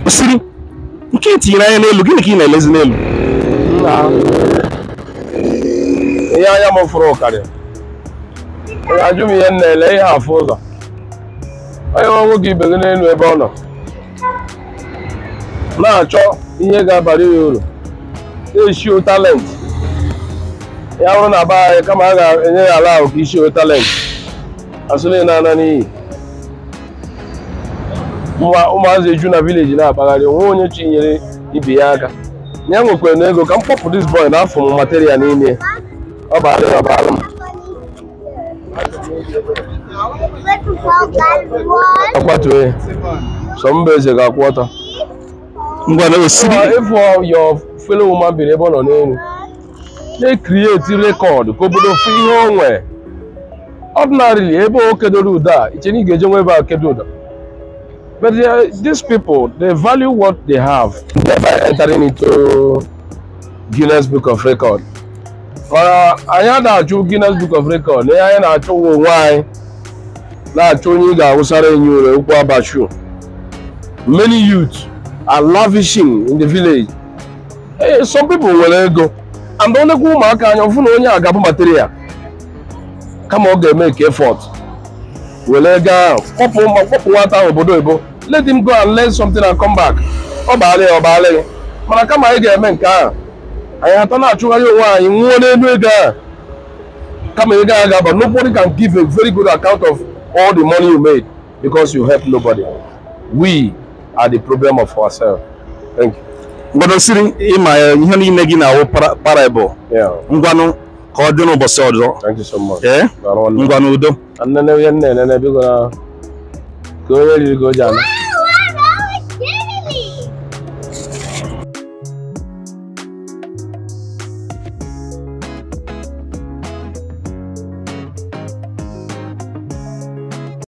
siri nke etinyere anya n'elu gịnị ka ị na-elezi n'elu nna ihe anya m fụrụ karịa onye ajụ m ihe m na-ele ihe afụ ụzọ onye nwe nwoke ibe gị n'elu ebe ọ nọ na-achọ ihe ga-abara ya uru na-eshio talent ya bụrụ na be anyị kama a ga-enye ya ala ahụ ka ishio talent asụle na-ana n'iyi Ụmụ- ụmụazị eju na vileji na-akpagharị onwe onye chinyere ibe ya aka ya nwekwara na ego ka m kpọpụ dis boy na afọ m material n'ime ọ bara ya ọbara m akwatue sọ mba eze ga-akwụ ọtọ ngwa na osiri ịfụ your fellow woman biri ebe ọ nọ n'elu na-ekrieti rekọd ka obodo fụ ihe o nwee ordinarily ebe o kedoro ụda a iche na ị ga-eje nwe ebe a kedo ụda but they are- these people they value what they have never entering into Guinness Book of Record mana anyị na-achụ Guinness Book of Record na ihe anyị na-achụ ụwa onwe anyị na-achọ onye ị ga-awụsara enyi ure ụkwụ abashu many youth are lavishing in the village hey, some people nwere ego and onekwa ụmụaka anya ọfụ na onye a ga-abụ material kama ọ ga-eme ka effort were ego ahụ kpọpụ ụmụ- kpọpụ nwata ahụ obodo oyibo let him go and learn something and come back ọ baala ya ọ baala ya mana kama anyị ga-eme nke ahụ anyị atọ na-achụgharị onwe anyị nwụọ n'elu ego ahụ kama ego ahụ ga-aba nobody can give a very good account of all the money you made because you help nobody we are the problem of ourselves thank you ngwa na osiri ịma ya ihe niile gị na-awụ para- parable yeah ngwanụ ka ọ dị n'ụbọchị ọzọ thank you so much ee Daalụ nwanne. ngwa n'udo nne ihe nne nene biko na ka onye riri ka o ji ana